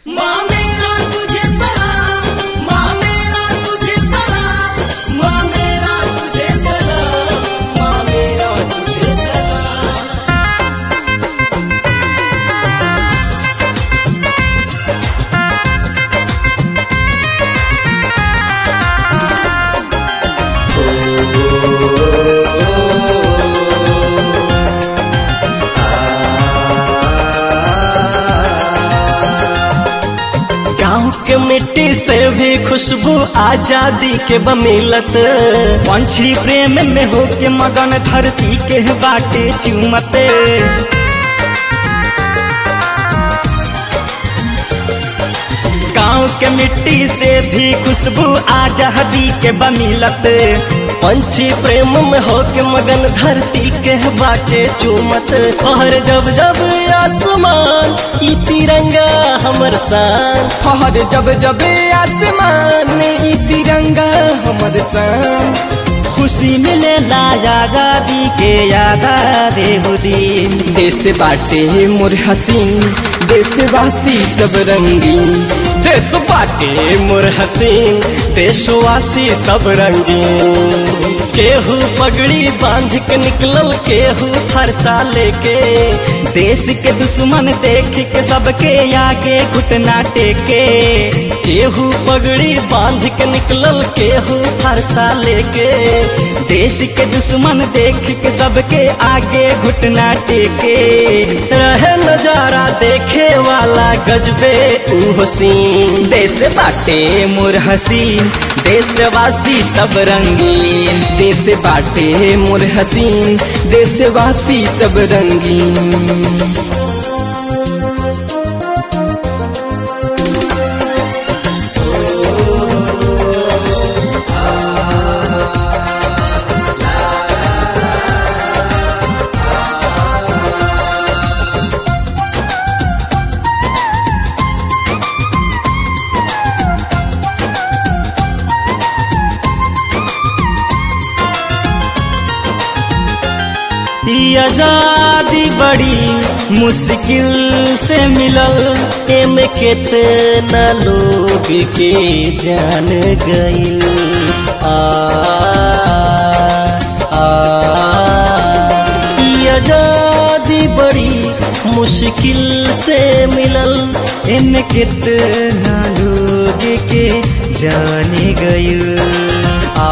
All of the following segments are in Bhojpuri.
माँ मेरा तुझे सलाम माँ मेरा तुझे सलाम माँ मेरा तुझे सलाम माँ मेरा तुझे सलाम गाँव के मिट्टी से भी खुशबू आजादी के बमिलत पंछी प्रेम में हो के मगन धरती के बाटे चुमते गाँव के मिट्टी से भी खुशबू आजादी के बमिलत पंछी प्रेम में हो के मगन धरती के बाटे चुमत और जब जब आसमान ई तिरंगा हमर शान फहर जब जब आसमान में ई तिरंगा हमर सन खुशी मिले ला आजादी के याद आवे हो दिन देश बाटे मोर हसीन देशवासी सब रंगीन देश बाटे मोर हसीन देशवासी सब रंगीन केहू पगड़ी बांध के निकलल केहू फरसा लेके देश के दुश्मन देख के सबके आगे घुटना टेके केहू पगड़ी बांध के निकलल केहू फरसा लेके देश के दुश्मन देख के सबके आगे घुटना टेके रहे नजारा देखे वाला गजबे ऊ सीन देश बाटे मोर हसीन देशवासी सब रंगीन देश बाटे मोर हसीन देशवासी सब रंगीन ई आजादी बड़ी मुश्किल से मिलल एमे केतना लोग के जान गईल आ आ ई आजादी बड़ी मुश्किल से मिलल एमे कितना लोग के जाने गए आ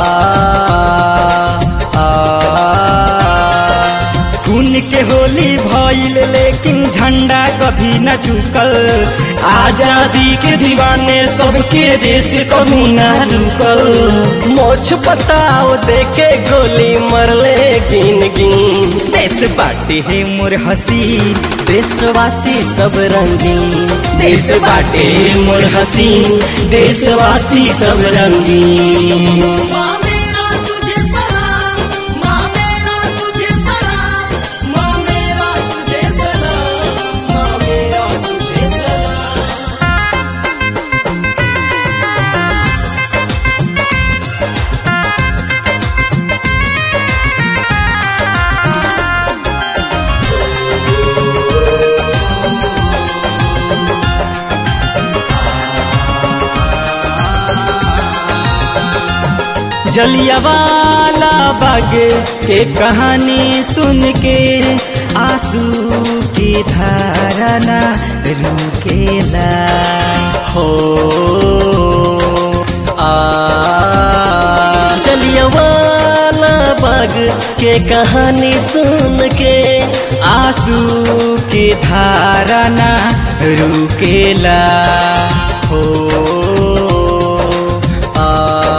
आ खून के होली भइल लेकिन झंडा कभी न झुकल आजादी के दीवाने सबके देश कभी ना रुकल मोछ बताओ देखे गोली मरले गिन गिन देश बाटे है मोर हसी देशवासी सब रंगीन देश बाटे मोर हसीन देशवासी सब रंगीन माँ मेरा तुझे सलाम माँ मेरा तुझे सलाम माँ मेरा तुझे सलाम माँ मेरा तुझे सलाम जलियावाला बाग के कहानी सुन के आंसू की धारा ना रुकेला हो आ चलिए वाला बाग के कहानी सुन के आंसू की धारा ना रुकेला हो आ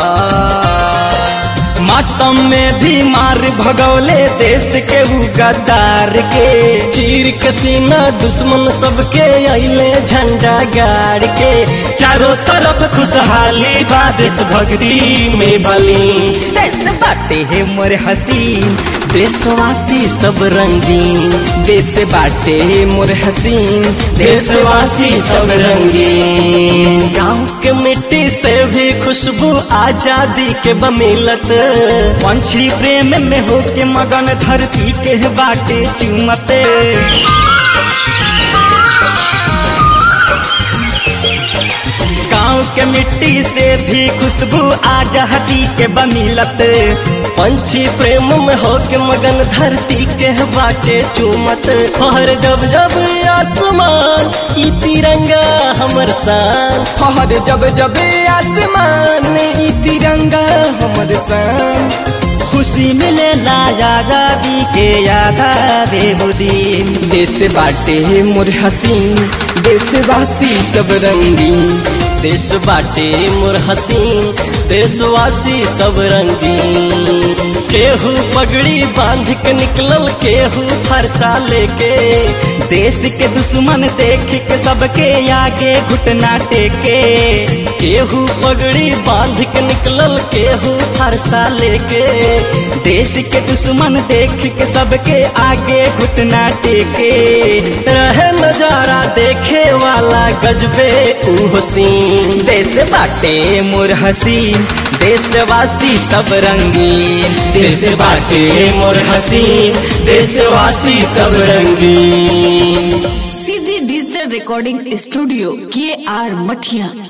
मातम में भी मार भगौले देश के उ गद्दार के चीर के सीना दुश्मन सबके अइले झंडा गाड़ के चारों तरफ खुशहाली बा देश भक्ति में बली देश बाटे है मोर हसीन देशवासी सब रंगीन देश बाटे मोर हसीन देशवासी सब रंगीन गाँव के मिट्टी से भी खुशबू आजादी के बमिलत पंछी प्रेम में हो के मगन धरती के बाटे चुमते मिट्टी से भी खुशबू आजादी के बमिलत पंछी प्रेम में होके मगन धरती के बाटे चूमत हर जब जब आसमान ई तिरंगा हमर शान फहर जब जब आसमान में ई तिरंगा हमर सान खुशी मिलेला आजादी के याद आवे वो दिन देश बाटे मोर हसीन देशवासी सब रंगीन देश बाटे मोर हसीन देशवासी सब रंगीन केहू पगड़ी बांध के निकलल केहू फरसा लेके देश के दुश्मन देख के सबके आगे घुटना टेके केहू पगड़ी बांध के निकलल केहू फरसा लेके देश के दुश्मन देख के सबके आगे घुटना टेके रहे नजारा देखे वाला गजबे ऊ हसीन देश बाटे मोर हसीन देशवासी सब रंगीन देश बाटे मोर हसीन देशवासी सब रंगीन सीधी डिजिटल रिकॉर्डिंग स्टूडियो के आर मठिया